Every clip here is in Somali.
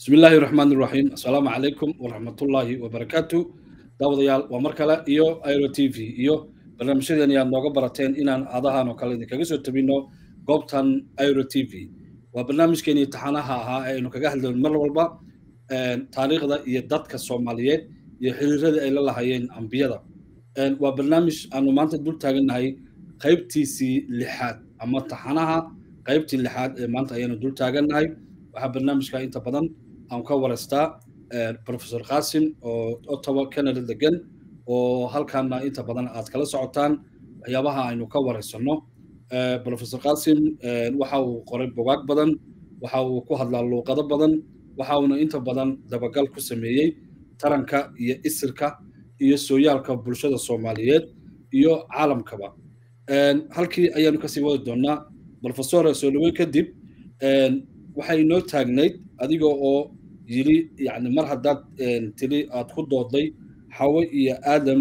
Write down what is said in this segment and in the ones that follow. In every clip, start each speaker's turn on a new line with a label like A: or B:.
A: bismi illaahi raxmaan iraxiim assalaamu calaykum waraxmatullaahi wabarakaatu daawadayaal waa mar kale iyo iro t v iyo barnaamijyadeeni aad nooga barateen inaan adahan oo kale idinkaga soo tabino goobtan iro t v waa barnaamijkeenii taxanaha ahaa ee aynu kaga hadlayn mar walba taariikhda iyo dadka soomaaliyeed iyo xiriiradii ay la lahayeen ambiyada waa barnaamij aanu maanta dul taagannahay qaybtiisii lixaad ama taxanaha qaybtii lixaad ee maanta ayaanu dul taagannahay waxaa barnaamijka inta badan aan ka wareystaa professor qasim oo ottawa canada degan oo halkaana inta badan aad kala socotaan waxyaabaha aynu ka wareysano professor qasim waxa uu qoray bogaag badan waxa uu ku hadlaa luuqado badan waxa uuna inta badan dabagal ku sameeyey taranka iyo isirka iyo sooyaalka bulshada soomaaliyeed iyo caalamkaba halkii ayaanu kasii wadi doonaa professor soo dhaweyn kadib waxay inoo taagnayd adiga oo yiri yani mar haddaad tili aad ku doodday xawe iyo aadam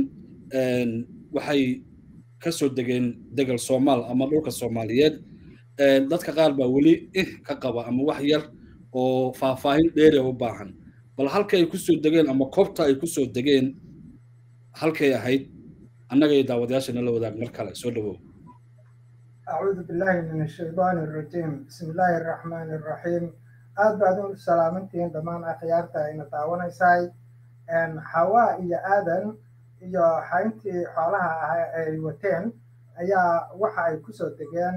A: waxay ka soo degeen degal soomaal ama dhulka soomaaliyeed dadka qaar baa weli ih ka qaba ama wax yar oo faahfaahin dheeria u baahan bal halka ay kusoo degeen ama koobta ay kusoo degeen halkay ahayd annaga iyo daawadayaashana la wadaag mar kale soo dhawow
B: أعوذ بالله من الشيطان الرجيم بسم الله الرحمن الرحيم aad baad u salaamantihiin dhammaan akhyaarta ayna daawanaysaay xawaa iyo aadan iyo xayntii xoolaha ah ay wateen ayaa waxa ay kusoo degeen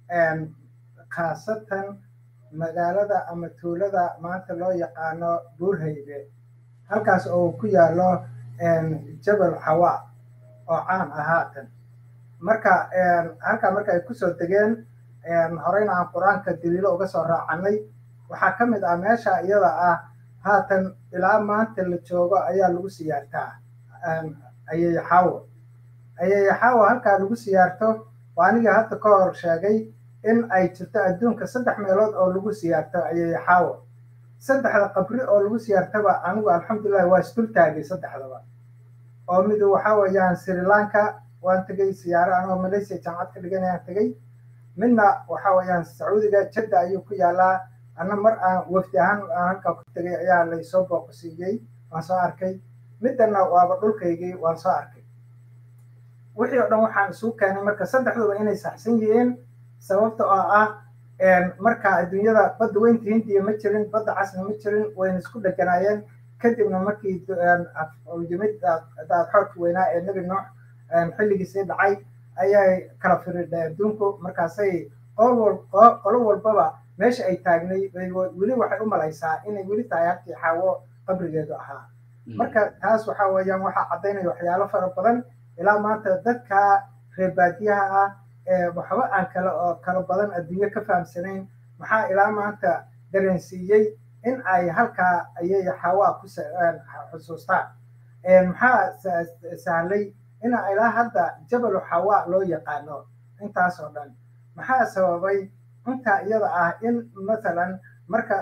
B: khaasatan magaalada ama tuulada maanta loo yaqaano buurhaybe halkaas oo ku yaalo jabal xawaa oo caan ah haatan marka halkaa marka ay kusoo degeen horeyna aan qur-aanka daliilo uga soo raacanay waxaa ka mid ah meesha iyada ah haatan ilaa maanta la joogo ayaa lagu siyaartaa ayayaxaawo ayayaxaawo halkaa lagu siyaarto waa aniga hadda ka hor sheegay in ay jirto adduunka saddex meelood oo lagu siyaarto ayayaxaawo saddexda qabri oo lagu siyaartaba anigu alxamdulilah waa isdul taagay saddexdaba oo midu waxaa weeyaan sri lanka waan tegey siyaaro anoo malaysia jaamacad ka dhiganayaan tegey midna waxa weeyaan sacuudiga jadda ayuu ku yaalaa anna mar aan wafdi ahaan aan halkaa ku tegay ayaa laysoo booqsiiyey waan soo arkay middana waaba dhulkaygii waan soo arkay wixii oo dhan waxaan isugu keenay marka saddexduba inay saxsan yihiin sababta oo ah marka adduunyada badda weynta hindiya ma jirin badda casna ma jirin wayna isku dheganaayeen kadibna markii yimid daadxoorka weynaa ee nebi nuux xilligiisii dhacay ayay kala firidhay adduunku markaasay qolo walbaba meesha ay taagnay weli waxay u malaysaa inay weli tahay halkii xaawo qabrigeedu ahaa marka taas waxa weeyaan waxaa caddaynaya waxyaalo fara badan ilaa maanta dadka reer baadiyaha ah ee waxba aan kala oo kala badan adduunyo ka fahamsanayn maxaa ilaa maanta dareensiiyey in ay halkaa ayay xawaa ku xusuustaan maxaa sahlay in ilaa hadda jabalu xawaa loo yaqaano intaas oo dhan maxaa sababay intaa iyada ah in mathalan marka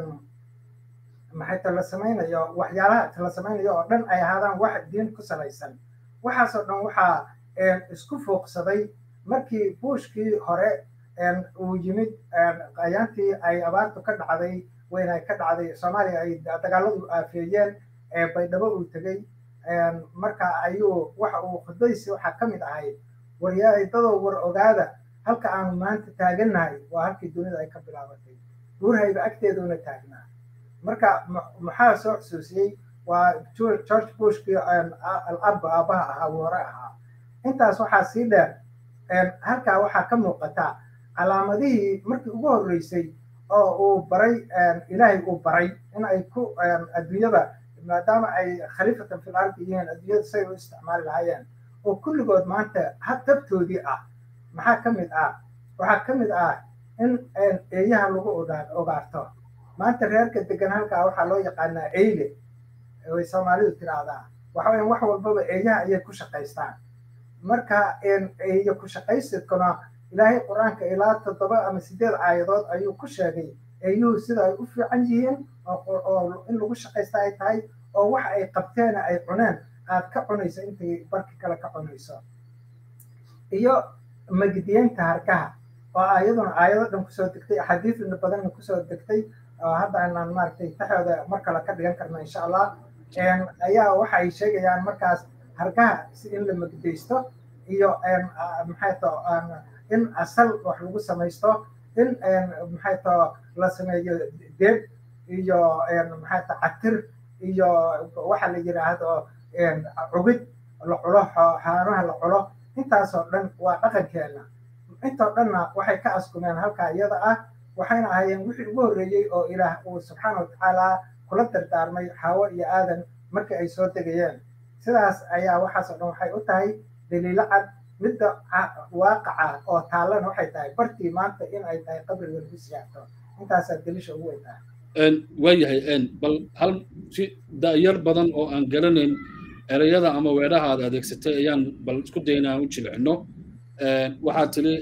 B: maxay tala samaynayo waxyaalaha tala samaynayo oo dhan ay ahaadaan wax diin ku salaysan waxaasoo dhan waxaa isku fooqsaday markii buushkii hore uu yimid ayaantii ay abaartu ka dhacday weyn ay ka dhacday soomaaliya ay dagaaladu aafeeyeen baydhabo uu tegey marka ayuu waxa uu khudbadiisi waxaa ka mid ahayd waryaadadoo war ogaada halka aanu maanta taagannahay waa halkii dunida ay ka bilaabatay buurhayba agteeduna taagnaa marka maxaa soo xusuusiyey waa george bushkii alab aabaha ahaa woore ahaa intaas waxaa sii dheer halkaa waxaa ka muuqata calaamadihii markii ugu horreysay oo uu baray ilaahay uu baray in ay ku adduunyada maadaama ay khaliifatan fil ardi yihiin adduunyada say u isticmaali lahaayeen oo kulligood maanta habtabtoodii ah maxaa ka mid ah waxaa ka mid ah in eeyaha lagu ogaarto maanta reerka degan halkaa waxaa loo yaqaanaa eyle way soomaalidu tiraahdaa waxa weyan wax walbaba eeyaha ayay ku shaqaystaan marka eeyo ku shaqaysidkuna ilaahay qur-aanka ilaa toddoba ama sideed aayadood ayuu ku sheegay eeyuhu sida ay u fiican yihiin oo in lagu shaqaysta ay tahay oo wax ay qabteena ay cuneen aad ka cunayso intay barki kale ka cunayso iyo magdiyeynta harkaha oo ayaduna aayado dhan kusoo degtay axaadiidna badanna kusoo degtay oo hadda aanan maaragtay taxooda mar kale ka dhigan karno insha allah ayaa waxay sheegayaan markaas hargaha si in la magdaysto iyo maxay to in asal wax lagu samaysto in maxay to la sameeyo deeb iyo maxay to catir iyo waxa la yidhaahdo cugid la culo xaanaha la culo intaasoo dhan waa dhaqankeena intoo dhanna waxay ka askumeen halkaa iyada ah waxayna ahaayeen wixii ugu horreeyey oo ilaah uu subxaana watacaala kula dardaarmay xaawo iyo aadan markii ay soo degayeen sidaas ayaa waxaasoo dhan waxay u tahay daliilo cad midda waaqaca oo taallana waxay tahay bartii maanta in ay tahay qabriga lagu siyaarto intaasaa daliisha ugu weyn tahay
A: waayahay bal hal si da'yar badan oo aan garanayn ereyada ama weedhaha aad adeegsatay ayaan bal isku daynaa u jilcino waxaad tiri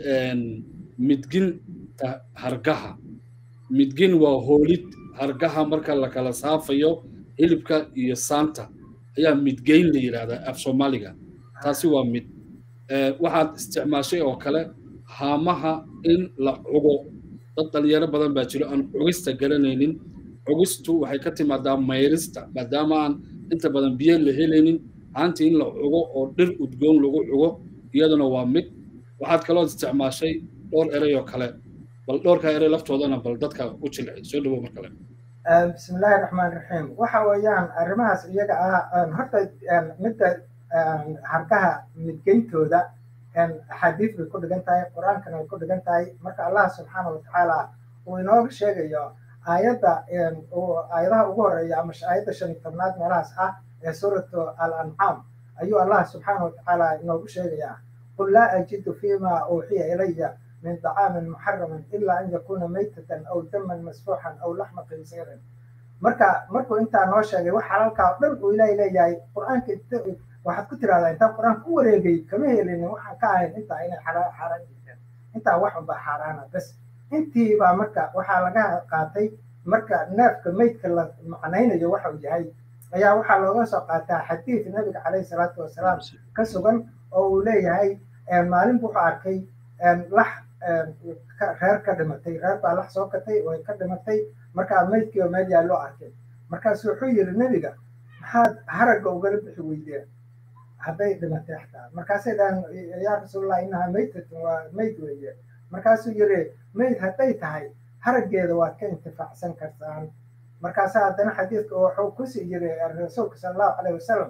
A: midginta hargaha midgin waa hoolid hargaha marka la kala saafayo hilibka iyo saanta ayaa midgeyn la yidhahdaa af soomaaliga taasi waa mid waxaad isticmaashay oo kale haamaha in la cugo dad dhalinyaro badan baa jiro aan cugista garanaynin cugistu waxay ka timaadaa mayrista maadaama aan inta badan biyo la helaynin haantii in la cugo oo dhir udgoon lagu cugo iyaduna waa mid waxaad kaloo isticmaashay dhowr erey oo kale bal dhowrka erey laftoodana bal dadka u jilci soo dhawow mar kale
B: بسم الله الرحمن الرحيم waxa weeyaan arrimahaas iyaga ah horta midda harkaha midgeyntooda axaadiis bay ku dhigan tahay qur-aankana way ku dhigan tahay marka allah subxaana watacaala uu inooga sheegayo aayadda aayadaha ugu horeeya ama aayadda shan iyo tobnaad meelahaas ah ee suuratu al ancaam ayuu allah subxaana watacaala inoogu sheegayaa qul laa ajidu fima uuxiya ilaya من طعام محرم إلا أن يكون ميتة أو دما مسفوحا أو لحم خنزير marka markuu intaa noo sheegay wax xalaalkaa oo dhan uu ilaahay leeyahay qur-aanka waxaad ku tiraahdaa intaa qur-aanka u wareegay kama helin waxaan ka ahayn intaa inay xaaraan jirteen intaa wax unbaa xaaraana bas intii baa marka waxaa laga qaatay marka neefka meydka la macnaynayo waxa uu yahay ayaa waxaa looga soo qaataa xadiid nabiga caleyhi salaatu wasalaam ka sugan oo uu leeyahay maalin wuxuu arkay lax reer ka dhimatay reer baa lax soo katay way ka dhimatay markaa maydkii oo meel yaa loo arkay markaasu wuxuu yidhi nebiga maxaad haragga ugala bixi weydeen hadday dhimatay xataa markaasay dhahan yaa rasuulallah inaha maytatun waa mayd weeye markaasuu yidhi mayd hadday tahay haraggeeda waad ka intifaacsan kartaan markaasa haddana xadiidka wuxuu kusii yiri rasuulka sala allahu caleyhi wasalam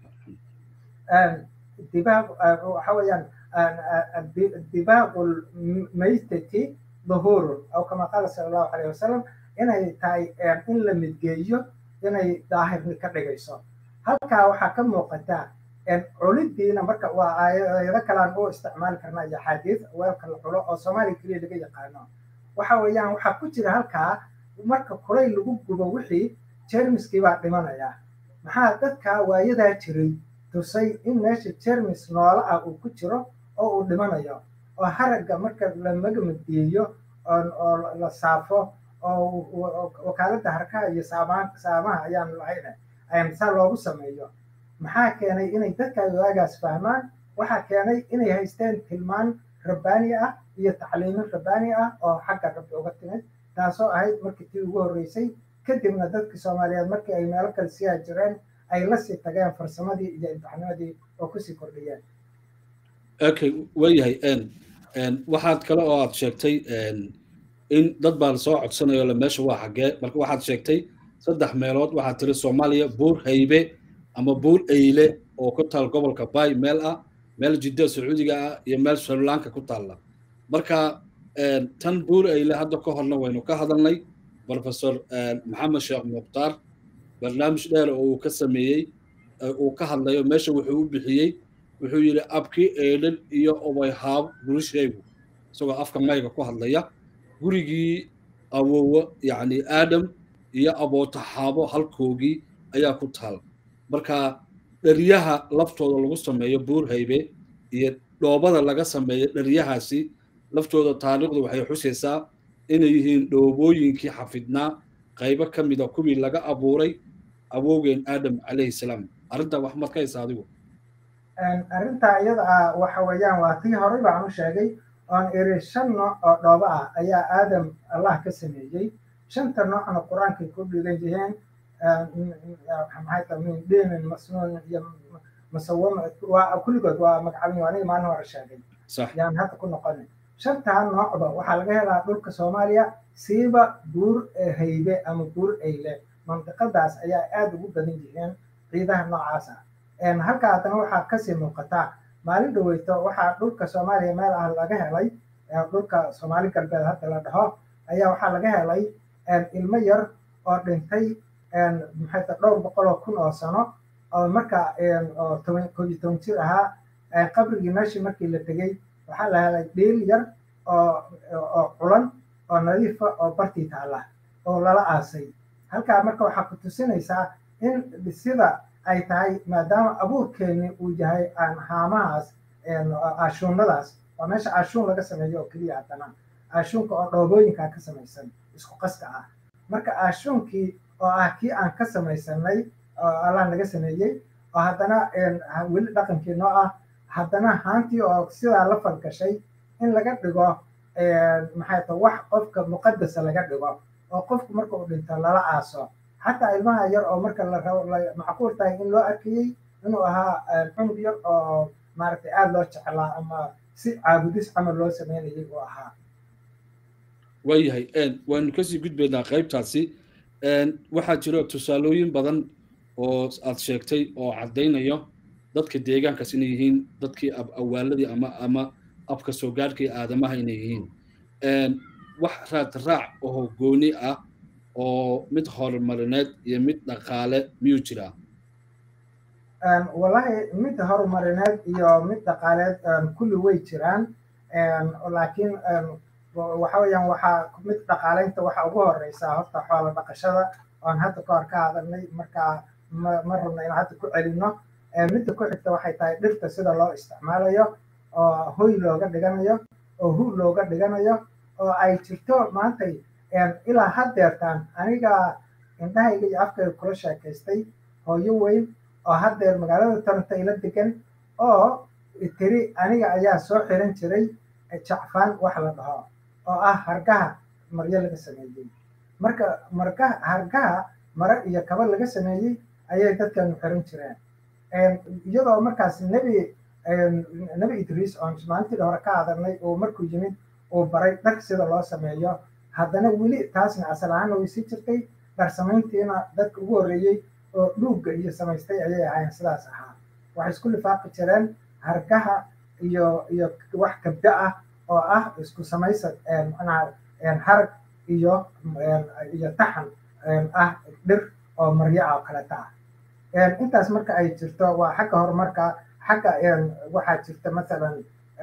B: dibaab waxa weeyaan dibaaqu lmaytati duhuurun aw kama qaala sala allahu caleyhi wasalam inay tahay in la midgeeyo inay daahirni ka dhigayso halkaa waxaa ka muuqata culidiina marka waa aayado kalaan u isticmaali karnaa iyo axaadiis weelka la culo oo soomaaliya keliya laga yaqaano waxa weeyaan waxaa ku jira halkaa marka kulay lagu gubo wixii jermiskii baa dhimanaya maxaa dadkaa waayadaa jiray tusay in meesha jermis noolo ah uu ku jiro oo uu dhimanayo oo haragga marka la magamadiyeeyo oo la saafo oo wakaaladda harkaha iyo saamaha ayaan lahayn saa loogu sameeyo maxaa keenay inay dadka waagaas fahmaan waxaa keenay inay haysteen tilmaan rabbaani ah iyo tacliimin rabbaani ah oo xagga rabbi uga timid taasoo ahayd markii tii ugu horreysay kadibna dadkii soomaaliyeed markii ay meelo kale sii hajireen ay la sii tageen farsamadii iyo imtixaanimadii oo kusii kordhiyeen
A: okay waayahay waxaad kale oo aad sheegtay in dad baa lasoo codsanayo le meesha waa xaggee marka waxaad sheegtay saddex meelood waxaad tiri soomaaliya buur haybe ama buur eyle oo ku taal gobolka bay meel ah meel jidda sacuudiga ah iyo meel srilanka ku taalla marka tan buur eyle hadda ka horna waynu ka hadalnay professor maxamed sheekh mukhtaar barnaamij dheer oo uu ka sameeyey uu ka hadlayo meesha wuxuu u bixiyey wuxuu yidhi abki eedhan iyo obayhaab gurishaygu isagoo afka mayga ku hadlaya gurigii awowo yacni aadam iyo abootaxaabo halkoogii ayaa ku taal marka dheryaha laftooda lagu sameeyo buur haybe iyo dhoobada laga sameeyo dheryahaasi laftooda taariikhdu waxay xusaysaa inay yihiin dhoobooyinkii xafidnaa qaybo ka mida kuwii laga abuuray awowgeen aadam calayhi salaam arrintaa wax maad ka haysa adigu
B: arrintaa iyada ah waxa weeyaan waa tii horey baan u sheegay oon iri shan nooc oo dhoobo ah ayaa aadam allah ka sameeyey shanta noocna qur-aankay ku dhigan yihiin maxay tahay min dhiinin masnuun iyo musawama waa kulligood waa magacabin aniga maalin hore sheegay yaan hadda ku noqonin shantaa noocba waxaa laga helaa dhulka soomaaliya siiba buur haybe ama buur eyle mandiqadaas ayaa aada ugu badan yihiin ciidaha noocaas ah halka haddana waxaa kasii muuqataa maalin dhaweyto waxaa dhulka soomaaliya meel ah laga helay dhulka soomaali galbeed hadda la dhaho ayaa waxaa laga helay ilmo yar oo dhintay maxay ta dhowr boqol oo kun oo sano oo marka oo toban koob iyo toban jir ahaa qabrigii meeshii markii la tegey waxaa la helay dhiil yar oo oo culan oo nadiifa oo bartii taala oo lala aasay halkaa marka waxaa ku tusinaysaa in sida ay tahay maadaama abuurkeeni uu yahay haamahaas ashuunadaas waa meesha ashuun laga sameeyo oo keliya haddana ashuunka oo dhoobooyinkaa ka samaysan isku qaska ah marka ashuunkii oo ah kii aan ka samaysanay oo allah naga sameeyey oo haddana weli dhaqankii noo ah haddana haantii oo sidaa la falgashay in laga dhigo maxay ta wax qofka muqadasa laga dhigo oo qofku marka uu dhinto lala aaso xataa ilmaha yar oo marka la rabo macquul tahay in loo arkayey inuu ahaa cunug yar oo maaragtay aada loo jeclaa ama si caabudis camal loo sameynayay uu ahaa
A: waayahay waanu kasii gudbaynaa qaybtaasi waxaa jiro tusaalooyin badan oo aad sheegtay oo caddaynayo dadka deegaankaas inay yihiin dadkii awaaladii ama ama afka soo gaadhkii aadamaha inay yihiin wax raad raac oo gooni ah oo mid horumarineed iyo mid dhaqaale miyuu jiraa
B: wallahi mid horumarineed iyo mid dhaqaaleed kulli way jiraan laakiin waxa weeyaan waxaa mid dhaqaaleynta waxa ugu horeysaa horta xoola dhaqashada oan hadda ka hor ka hadalnay markaa ma ma rabna inaan hadda ku celino midda ku xigta waxay tahay dhirta sida loo isticmaalayo oo hoy looga dhiganayo oo hu looga dhiganayo oo ay jirto maantay ilaa haddeertaan aniga indhahayga iyo afkayga kula sheekaystay hooyo weyn oo haddeer magaalada toronto ila degan oo tiri aniga ayaa soo xiran jiray jacfaan wax la dhaho oo ah hargaha maryo laga sameeyey marka margaha hargaha mare iyo kaba laga sameeyey ayay dadkanu xiran jireen iyadoo markaas nebi nebi idriis oon maalintii hore ka hadalnay oo markuu yimid uu baray dhar sida loo sameeyo haddana weli taasna asal ahaana way sii jirtay dhar samayntiina dadka ugu horreeyey oo dhuugga iyo samaystay ayay ahaayeen sidaas ahaa waxay isku lifaaqi jireen hargaha iyo iyo wax kabda ah oo ah isku samaysa macnaha harag iyo iyo taxan ah dhir oo maryo ah oo kaleta ah intaas marka ay jirto waa xagga horumarka xagga waxaa jirta masalan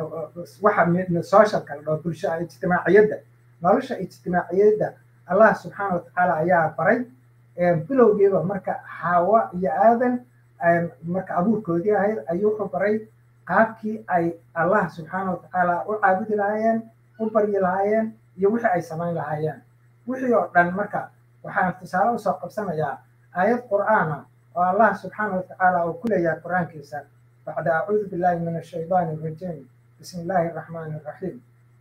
B: waxa socialka la dhaho bulsha ijtimaaciyadda nolosha ijtimaaciyadda allah subxaana watacaala ayaa baray bilowgiiba marka xaawa iyo aadan marka abuurkoodii ahayd ayuu wuxuu baray qaabkii ay allah subxaana watacaala u caabudi lahaayeen u baryi lahaayeen iyo wixii ay samayn lahaayeen wixii oo dhan marka waxaan tusaale usoo qabsanayaa aayad qur'aana oo allah subxaana watacaala uu ku leeyahay qur'aankiisa bacda acuudu billahi min ashaydaani alrajiim bismi illaahi araxmaani araxiim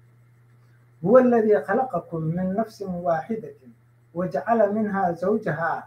B: هو الذي خلقكم من نفس واحدة وجعل منها زوجها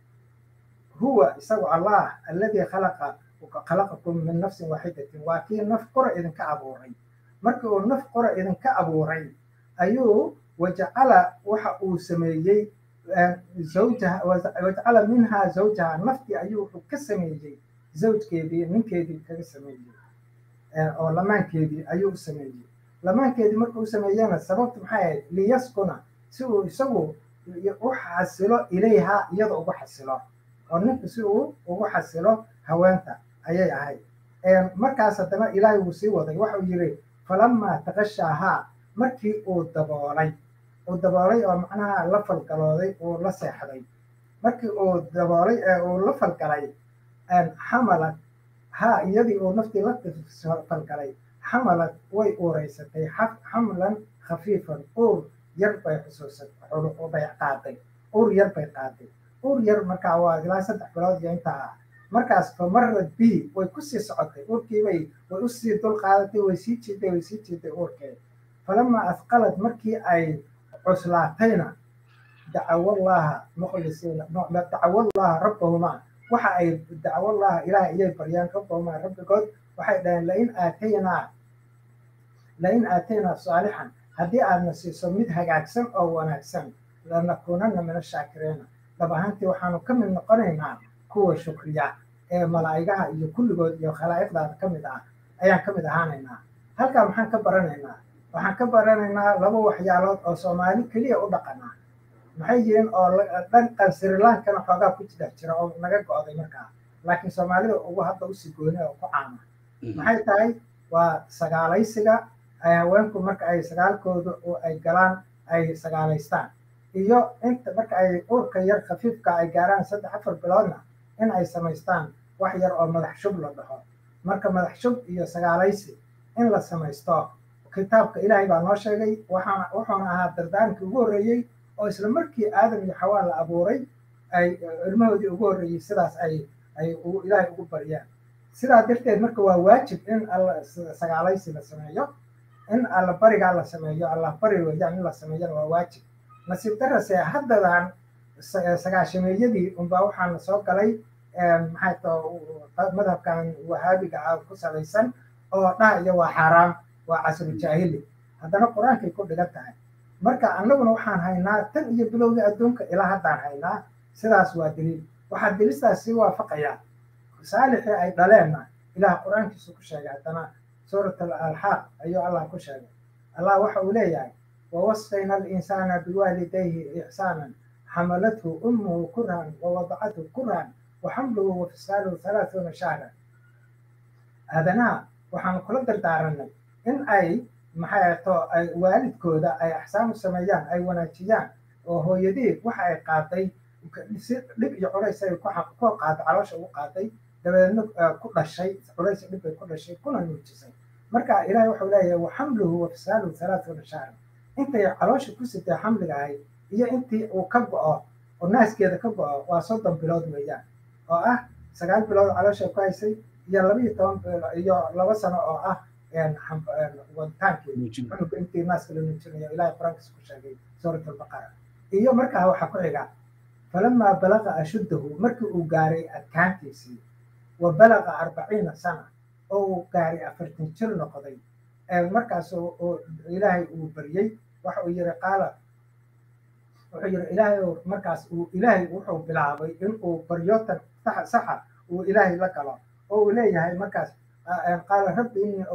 B: هو سوى الله الذي خلق خلقكم من نفس واحدة وكي نف قرى إذن كأبوري مركو نف قرى إذن كأبوري أيو وجعل وحا سميي زوجها وجعل منها زوجها نفتي أيو كسميي زوج كيدي من كيدي كسميي أو لمان كيدي أيو سميي lamaankeedii markuu sameeyana sababtu maxay ahayd liyaskuna si uu isagu u xasilo ilayha iyada ugu xasilo oo ninku si uu ugu xasilo haweenta ayay ahayd markaas haddana ilaahay wuu sii waday waxau yidhi falamaa taqashaahaa markii uu daboolay uu daboolay oo macnaha la falgalooday uu la seexday markii uu daboolay ee uu la falgalay xamalad ha iyadii uu naftii la falgalay xamalad way uureysatay xamlan khafiifan uur yar bay xusuusatay bay qaaday uur yar bay qaaday uur yar markaa waa ilaa saddex bilood iyo intaa ah markaas famarad b way kusii socotay uurkiibay way usii dul qaadatay way sii jiiday way sii jiiday uurkeed falamaa asqalad markii ay cuslaatayna dacawallaha mukhlisiina dacawallaha rabbahumaa waxa ay dacawallaha ilaah iyay baryaan rabbahumaa rabbigood waxay dhaheen lain aataynaa lain aataynaa saalixan haddii aadna siiso mid hagaagsan oo wanaagsan lanakuunanna min ashaakiriina dhab ahaantii waxaanu ka mid noqonaynaa kuwa shukriya ee malaa'igaha iyo kulligood iyo khalaa'iqdaada ka mid ah ayaan ka mid ahaanaynaa halkaa maxaan ka baranaynaa waxaan ka baranaynaa laba waxyaalood oo soomaali keliya u dhaqana maxay yihiin oo dhankan srilankana xoogaa ku dhex jira oo naga go'day markaa laakiin soomaalida ugu hadda usii gooni oo ku caama maxay tahay waa sagaalaysiga ay haweenku marka ay sagaalkooda ay galaan ay sagaalaystaan iyo inta marka ay uurka yar khafiifka ay gaaraan saddex afar biloodna in ay samaystaan wax yar oo madax shub la dhaho marka madax shub iyo sagaalaysi in la samaysto kitaabka ilaahay baa noo sheegay waxaa wuxuuna ahaa dardaarankii ugu horreeyey oo isla markii aadam iyo xawaa la abuuray ay ilmahoodii ugu horreeyey sidaas ay ay ilaahay ugu baryaan sidaa darteed marka waa waajib in alla sagaalaysi la sameeyo in alla barigaa la sameeyo allah bari weeyaan in la sameeyana waa waajib nasiib darase haddadan sagaashameeyadii unbaa waxaana soo galay maxay too madhabkan wahaabiga ah ku salaysan oo dhahaya waa xaaraam waa casru jaahili haddana qur-aankay ku dhigan tahay marka annaguna waxaan haynaa tan iyo bilowgii adduunka ilaa haddaan haynaa sidaas waa daliil waxaa daliistaas sii waafaqaya saalixii ay dhaleenna ilaah qur-aankiisu ku sheegay haddana suurat alxaaq ayuu allah ku sheegay allah waxa uu leeyahay wawasayna alinsaana biwaalidayhi ixsaanan xamalathu ummuhu kurhan wawadacathu kurhan waxamluhu wafisaaluhu halaathuuna shahran aadanaha waxaan kula dardaaranay in ay maxay to ay waalidkooda ay axsaan u sameeyaan ay wanaajiyaan oo hooyadii waxa ay qaaday si dhib iyo culays ay ku qaada caloosha ugu qaaday dabeedna ku dhashay culays dhib bay ku dhashay kuna nuujisay marka ilaahay wuxuu leeyahay waxamluhu wafisaaluhu halaathuuna shahran intay caloosha ku sitay xamliga ahayd iyo intii uu ka go'o oo naaskeeda ka go'o waa soddon bilood weeyaan oo ah sagaal bilood caloosha ku haysay iyo laba iyo toban iyo laba sano oo ah waditaankii cunuga intii naaska la nuujinayo ilahay qur-aankiisa ku sheegay suurat albaqara iyo markaa waxaa ku xiga falamaa balaqa ashuddahu markii uu gaaray adkaantiisii wa balaqa arbaciina sana oo uu gaaray afartan jir noqday markaas ilaahay uu baryey waxa uu yiri qaala wuxuu yiri ilaahay markaas uu ilaahay wuxuu bilaabay in uu baryootan saxa uu ilaahay la galo oo uu leeyahay markaas qaala rabbi innii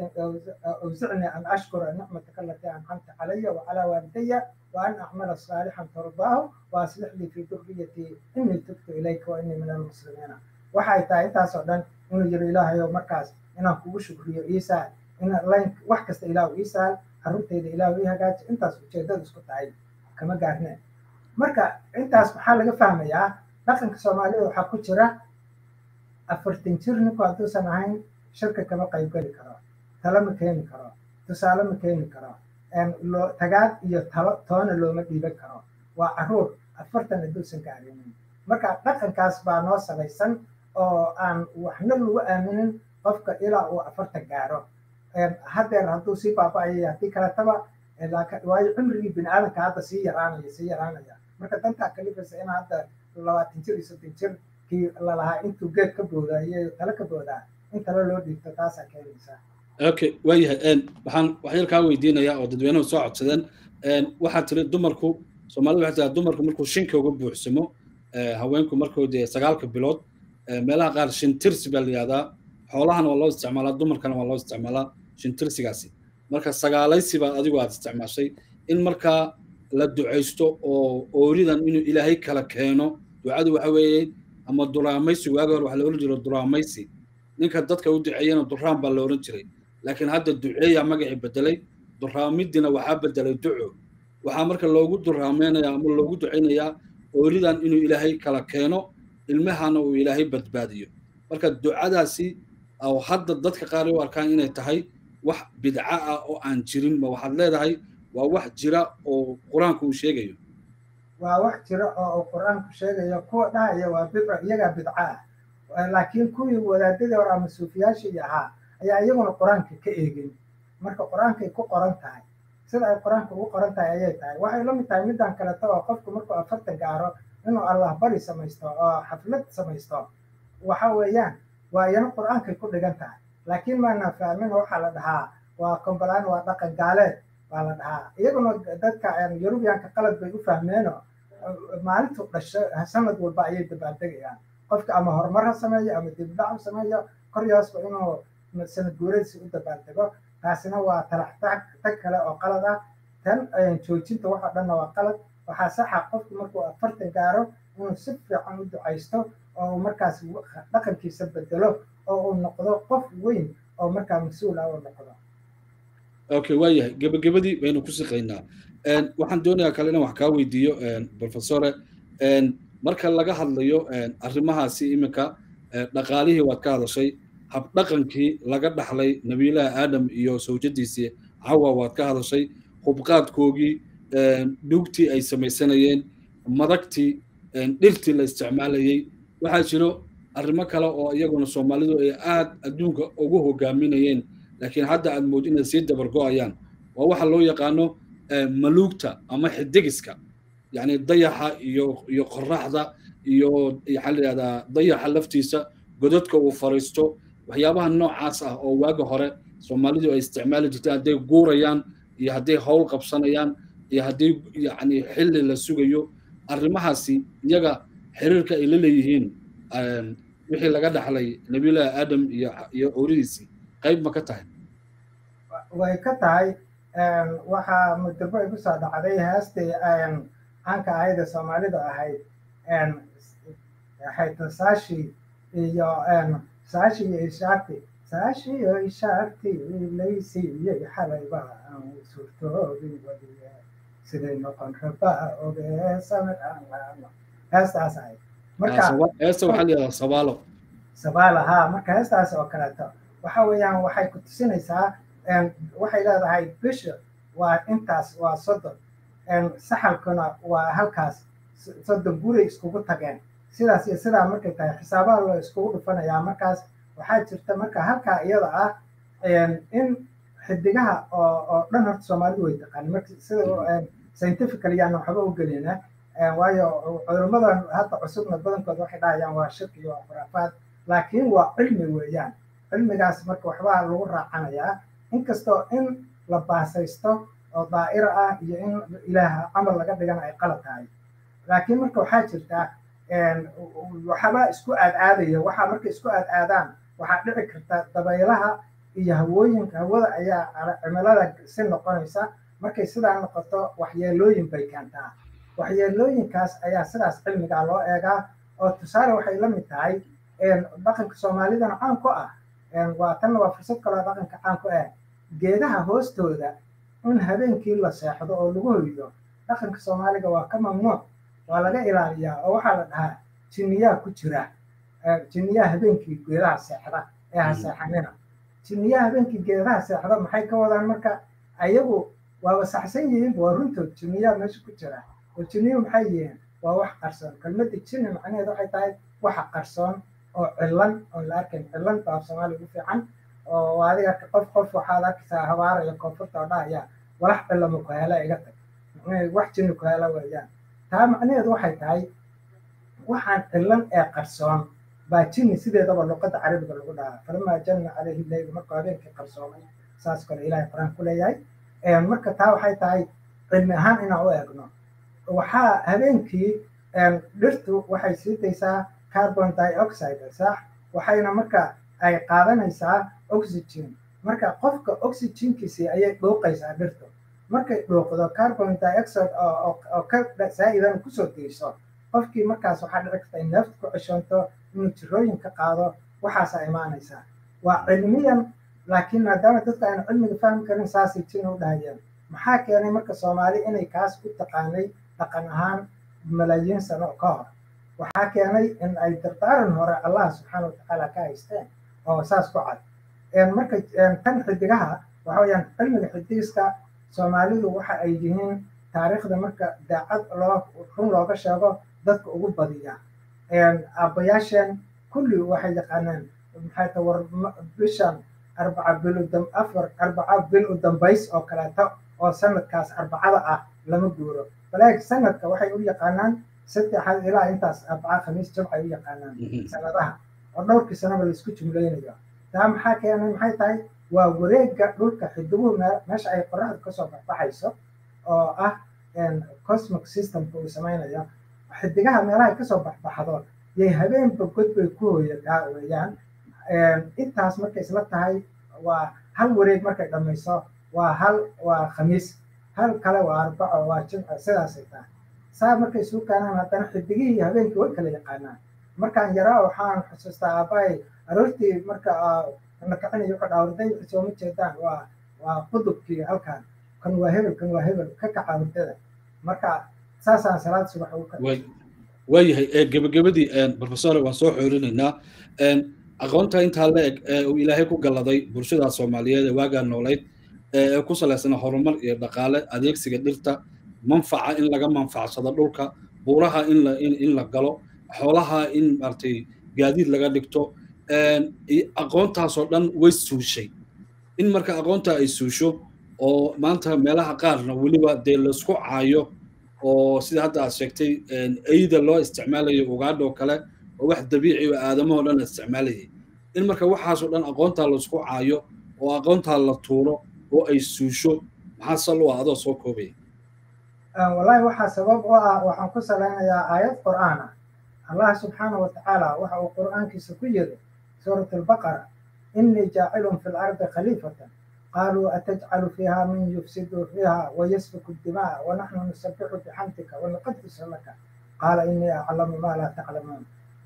B: awsicnii an ashkura nicmataka alatii ancamta calaya wacalaa waalidaya wa an acmala saalixan tardaahu wa aslix lii fii durriyatii innii tubtu ilayka wa innii min almuslimiina waxay tahay intaasoo dhan inuu yiri ilaahayow markaas inaan kugu shukriyo iisaal in layn wax kasta ilaahu iisaal carruurteyda ilaahu ii hagaaji intaas ujeedada isku tahay kama gaarneen marka intaas maxaa laga fahmayaa dhaqanka soomaalida waxaa ku jira afartan jir ninku hadduusan ahayn shirka kama qaybgeli karo talo ma keeni karo tusaale ma keeni karo tagaad iyo talo toona looma dhiiban karo waa caruur afartan hadduusan gaarinin marka dhaqankaas baa noo salaysan oo aan waxna lagu aaminin qofka ilaa uu afartan gaaro haddeer hadduu sii baaba'ayay haddii kaletaba waayo cimrigii bini aadamka hadda sii yaraanaya sii yaraanaya marka dantaa kalifaysa in hadda labaatan jir iyo soddon jir kii lalahaa intuu geed ka boodaa iyo talo ka boodaa in talo loo dhiibto taasaa keenaysa
A: okay waayahay waxaan waxyar kaa weydiinayaa oo dadweynuhu soo codsadeen waxaad tiri dumarku soomaalida waxay tiraa dumarku markuu shinka uga buuxsamo haweenku markoodii sagaalka bilood meelaha qaar shintirsi baa la yihahdaa xoolahana waa loo isticmaalaa dumarkana waa loo isticmaalaa shintirsigaasi marka sagaalaysi baa adigu aad isticmaashay in markaa la ducaysto oo ooridan inuu ilaahay kala keeno ducadu waxa weeye ama duraamaysi waagi hore waxaa la oran jiro duraamaysi ninka dadka u duceeyana duraan baa la oran jiray laakiin hadda duceeya magacii bedelay duraamidina waxaa bedelay duco waxaa marka loogu duraameynaya ama loogu ducaynayaa ooridan inuu ilaahay kala keeno ilmahana uu ilaahay badbaadiyo marka ducadaasi oo hadda dadka qaar u arkaan inay tahay wax bidca ah oo aan jirin ma waxaad leedahay waa wax jira oo qur-aanku uu sheegayo
B: waa wax jira oo uu qur-aanku sheegayo kuwa dhahaya waa bidco iyagaa bidco ah laakiin kuwii wadaadadii hore ama suufiyaashii ahaa ayaa iyaguna qur-aanka ka eegin marka qur-aankay ku qoran tahay sida ay qur-aanka ugu qoran tahay ayay tahay waxay la mid tahay midaan kaleto oo qofku markuu afartan gaaro inuu allah bari samaysto oo xaflad samaysto waxa weeyaan waa iyana qur-aankay ku dhigan tahay laakiin maana fahmin waxaa la dhahaa waa kombalaan waa dhaqan gaaleed baa la dhahaa iyaguna dadka yurubiyanka qalad bay u fahmeeno maalintu dhasho sanad walba ayay dabaaldegayaan qofka ama horumar ha sameeyo ama dibdhac ha sameeyo koryoosba inuu sanad guuradiisa u dabaaldego taasina waa talax tag kale oo qalad ah tan joojinta waxa dhanna waa qalad waxaa saxa qofku markuu afartan gaaro inuu si fiican u ducaysto oo uu markaas dhaqankiisa bedelo oo uu noqdo qof weyn oo markaa mas-uul ah uu noqdo
A: okay waayahay gebagabadii baynu ku siqaynaa waxaan doonayaa kale inaan wax kaa weydiiyo professore marka laga hadlayo arrimahaasi iminka dhaqaalihii waad ka hadashay habdhaqankii laga dhaxlay nabiilaha aadam iyo sawjadiisii cawa waad ka hadashay hubqaadkoogii dhugtii ay samaysanayeen madagtii dhirtii la isticmaalayey waxaa jiro arrimo kale oo iyaguna soomaalidu ay aad adduunka ugu hogaaminayeen laakiin hadda aad mood inay sii dabargo'ayaan waa waxa loo yaqaano maluugta ama xidigiska yacni dayaxa iyo iyo qoraxda iyo waxaa la yidhahdaa dayaxa laftiisa godadka uu fariisto waxyaabaha noocaas ah oo waaga hore soomaalidu ay isticmaali jirtay hadday guurayaan iyo hadday howl qabsanayaan iyo haddii yacni xilli la sugayo arrimahaasi iyaga xiriirka ay la leeyihiin wixii laga dhaxlay nabiyullaahi aadam iyo iyo owridiisii qayb ma ka tahay
B: way ka tahay waxaa mudabo igu soo dhacday heestii caanka ahayda soomaalida ahayd ahayd saashi iyo saashi iyo ishaarti saashi iyo ishaarti laysiiyey xalayba aan suurtoodii wadiye siday noqon rabaa ogee samir heestaas ahayd
A: marka heesta waxaa la yidhahdaa sabaalo
B: sabaalo haa marka heestaas oo kaleeto waxa weeyaan waxay ku tusinaysaa waxay leedahay bisha waa intaas waa soddon saxalkuna waa halkaas soddon guray iskugu tageen sidaas iyo sidaa markay tahay xisaabaha loo iskugu dhufanayaa markaas waxaa jirta marka halkaa iyada ah in xidigaha oo oo dhan horta soomaalidu way taqaan marka sida scientifical yaana waxba u gelina waayo cudurmadan hadda cusubna badankooda waxay dhahayaan waa shirki iyo khuraafaad laakiin waa cilmi weeyaan cilmigaas marka waxbaa lagu raacanayaa inkastoo in la baasaysto oo daa'ira ah iyo in ilaah camal laga dhigana ay qalad tahay laakiin marka waxaa jirta waxaba isku aadaadaya waxaa markay isku aadaadaan waxaa dhici karta dabaylaha iyo hawooyinka hawada ayaa cimilada si noqonaysa markay sidaa noqoto waxyeelooyin bay keentaa waxyeelooyinkaas ayaa sidaas cilmigaa loo eegaa oo tusaale waxay la mid tahay dhaqanka soomaalidana caan ku ah waa tanna waa fursad kaloo dhaqanka caan ku ah geedaha hoostooda in habeenkii la seexdo oo lagu hoydo dhaqanka soomaaliga waa ka mamnuuc waa laga ilaaliyaa oo waxaa la dhahaa jinniyaa ku jira jinniyaa habeenkii geedaha seexda ee ha seexanina jinniyaa habeenkii geedaha seexda maxay ka wadaan marka ayagu waaba saxsan yihiin waa runtood jinniyaa meesha ku jira oo jinniyu maxay yihiin waa wax qarsoon kelmadda jinni macnaheed waxay tahay waxa qarsoon oo cilan oo la arkayn cilan baa soomaaliya ugu fiican oo adiga qof qof waxaad arkaysaa habaaraya koonfurta oo dhahaya walax cilama ku hela iga tag wax jinni ku hela weeyaan taa macnaheedu waxay tahay waxaan cilan ee qarsoon baa jinni sideedaba luqadda carabiga lagu dhahaa falamaa janna calayhi leyl markuu habeenkii qarsoomay saas kale ilaahay qur-aan ku leeyahay marka taa waxay tahay cilmi ahaan inaan u eegno waxaa habeenkii dhirtu waxay siitaysaa carbon dioxide sax waxayna marka ay qaadanaysaa oxygen marka qofka oxygenkiisii ayay dhuuqaysaa dhirtu markay dhuuqdo carbon dioxide oo ka saa-idan kusoo geyso qofkii markaas waxaa dhici karta in neefta ku ceshoonto inuu jirooyin ka qaado waxaasaa imaanaysaa waa cilmiyan laakiin maadaama dadka aan cilmiga fahmi karin saasay jin u dhahayeen maxaa keenay marka soomaali inay kaas u taqaanay dhaqan ahaan malaayiin sano ka hor waxaa keenay in ay dardaaran hore allah subxaana watacaala ka haysteen oo saas ku cad marka tan xidigaha waxa weyaan cilmiga xidigiska soomaalidu waxa ay yihiin taariikhda marka daacad loo run looga sheego dadka ugu badiya aabbayaasheen kulli waxay yaqaaneen maxay ta war bishan arbaca bil afar arbaca bil u dambays oo kaleeto oo sanadkaas arbacada ah lama guuro balaakiin sanadka waxay u yaqaanaan saddexaad ilaa intaas arbaca khamiis jabcay u yaqaanaan sanadaha oo dhowrkii sanaba laisku jumlaynayo taa maxaa keenay maxay tahay waa wareegga dhulka xidiguhu meesha ay qoraxdu kasoo baxbaxayso oo ah cosmic systemka uu samaynayo xidigaha meelaha kasoo baxbaxdo yay habeenba god bay ku hooyataa weeyaan intaas markay isla tahay waa hal wareeg markay dhammayso waa hal waa khamiis hal kale waa arbaco waa jimco sidaasay tahay saa markay isu keenaan haddana xidigihii habeenkii way kala yaqaanaan markaan yaraa waxaan xusuustaa aabbahay aroortii marka la kicinayo wuxuu dhaa warday sooma jeedaan waa waa qudubkii halkan kan waa hebel kan waa hebel ka kaca hurdada marka saasaan salaad subax ugu
A: waayahay gebagabadii professor waan soo xoorinaynaa aqoonta intaa la eg ee uu ilaahay ku galladay bulshada soomaaliyeed ee waagaa noolayd ee ku salaysana horumar iyo dhaqaale adeegsiga dhirta manfaca in laga manfacsado dhulka buuraha in la in la galo xoolaha in maaragtay gaadiid laga dhigto aqoontaasoo dhan way suushay in marka aqoonta ay suusho oo maanta meelaha qaarna weliba dee laisku caayo oo sida hadda aad sheegtay eyda loo isticmaalayo ugaadha oo kale oo wax dabiici oo aadamahoo dhan la isticmaalayay in marka waxaasoo dhan aqoontaa laisku caayo oo aqoontaa la tuuro oo ay suusho maxaa sal u ah adoo soo koobaya
B: wallahi waxaa sabab u ah waxaan ku salaynayaa aayad qur'aan ah allah subxaanahu watacaala waxa uu qur'aankiisa ku yiri suurat albaqara inii jaacilun fi lardi khaliifatan قالوا أتجعل فيها من يفسد فيها ويسفك الدماء ونحن نسبح بحمدك ونقدس لك قال إني أعلم ما لا تعلمون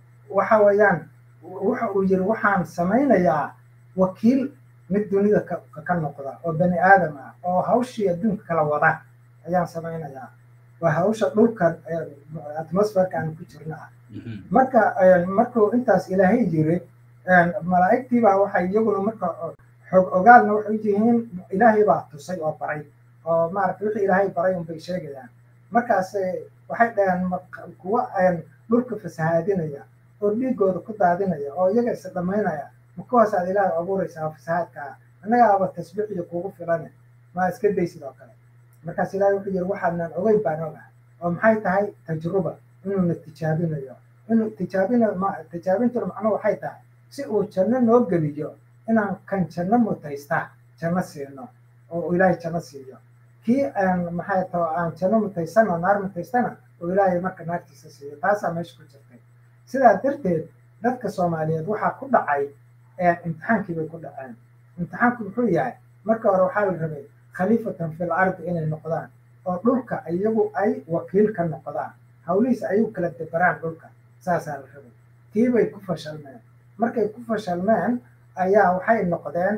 B: وحويان wuxuu yiri waxaan samaynayaa wakiil mid dunida ka noqda oo bani aadam ah oo hawshii adduunka kala wada ayaan samaynayaa waa hawsha dhulka atmosferka aan ku jirna ah marka markuu intaas ilaahay yiri malaa'igtiibaa waxay iyaguna marka xog ogaalna waxay yihiin ilaahay baa tusay oo baray oo maaragtay wixii ilaahay baray unbay sheegayaan markaas waxay dhaheen kuwa dhulka fasahaadinaya oo dhiigooda ku daadinaya oo iyaga is dhammaynaya ma kuwaasaad ilaahay abuuraysaa fasahaadka ah annagaaba tasbiix iyo kuugu filane maa iska day sidoo kale markaas ilaahay wuxuu yiri waxaadnan ogeyn baan ogahay oo maxay tahay tajruba inuuna tijaabinayo inuu tijaabinayo tijaabintuna macnuhu waxay tahay si uu janno noo geliyo inaan kan janno mutaysta janno siino oo ilaahay janno siiyo kii aan maxay tao aan janno mutaysana naar mutaystana oo ilaahay marka naartiisa siiyo taasaa meesha ku jirtay sidaa darteed dadka soomaaliyeed waxaa ku dhacay imtixaankii bay ku dhaceen imtixaanku muxuu yahay marka hore waxaa la rabay khaliifatan fil ardi inay noqdaan oo dhulka iyagu ay wakiil ka noqdaan hawlihiisa ayagu kala deberaan dhulka saasaa la rabay tii bay ku fashalmeen markay ku fashalmeen ayaa waxay noqdeen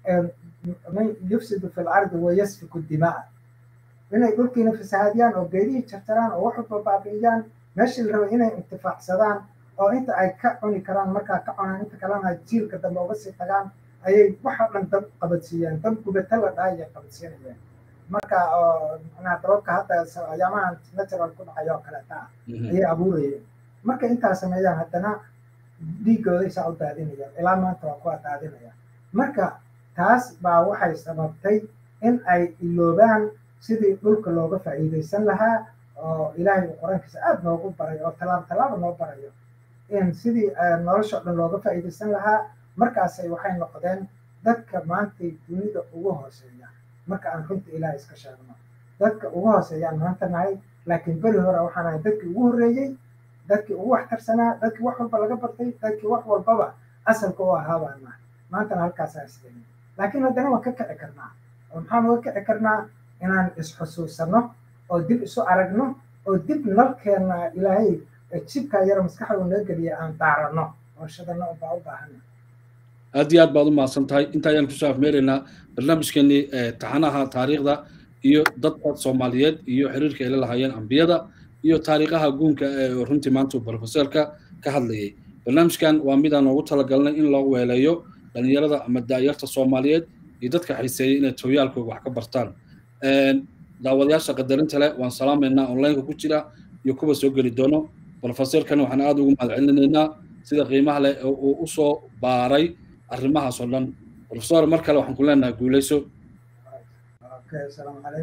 B: man yufsidu fi lardi wayasfiku dimaa inay dhulkiina fasahaadiyaan oo geedihii jarjaraan oo wax walba baabi'iyaan meeshii la rabay inay intifaacsadaan oo inta ay ka cuni karaan markaa ka cunaan inta kalena jiilka dambe uga sii tagaan ayay waxa dhan dab qabadsiiyeen dab gubata la dhahay ayay qabadsiinayeen marka oo macnaha dababka hadda ayaamahan natural ku dhacaya oo kaleeta ah ayay abuurayeen markay intaa sameeyaan haddana dhiigooda isaa u daadinayaan ilaa maanta waa kuwa daadinaya marka taas baa waxay sababtay in ay iloobaan sidii dhulka looga faa'iidaysan lahaa oo ilaahay uu qur-aankiisa aada noogu baray oo tallaabo tallaaba noo barayo in sidii nolosha dhan looga faa'iidaysan lahaa markaasay waxay noqdeen dadka maantay dunida ugu hooseeya marka aan runta ilaahay iska sheegno dadka ugu hooseeyaan maanta nahay laakiin beri hore waxaan ahay dadkii ugu horreeyey dadkii ugu waxtarsanaa dadkii wax walba laga bartay dadkii wax walbaba asalka u ahaa baan nahay maantana halkaasaa isleeyahay laakiin haddana waan ka kici karnaa oo maxaan uga kici karnaa inaan isxusuusanno oo dib isu aragno oo dib nalkeenna ilaahay jibkaa yara maskaxda uu naga geliya aan daaranno oo shadano baa u baahana
A: aad iyo aad baad u mahadsan tahay inta ayaan kusoo afmeeraynaa barnaamijkeenii taxanaha taariikhda iyo dadka soomaaliyeed iyo xiriirka ay la lahaayeen ambiyada iyo taariikhaha guunka ee runtii maanta uu brofesorka ka hadlayay barnaamijkan waa midaan noogu talagalnay in loo weeleeyo dhalinyarada ama daayarta soomaaliyeed iyo dadka xiiseeyay inay tooyaalkooga wax ka bartaan daawadayaasha qadarinta leh waan salaamaynaa onlineka ku jira iyo kuwa soo geli doono brofesorkan waxaan aada ugu mahad celinaynaa sida qiimaha leh oo uu usoo baaray arrimahaas oo dhan profesor mar kale waxaan ku leenahay guuleyso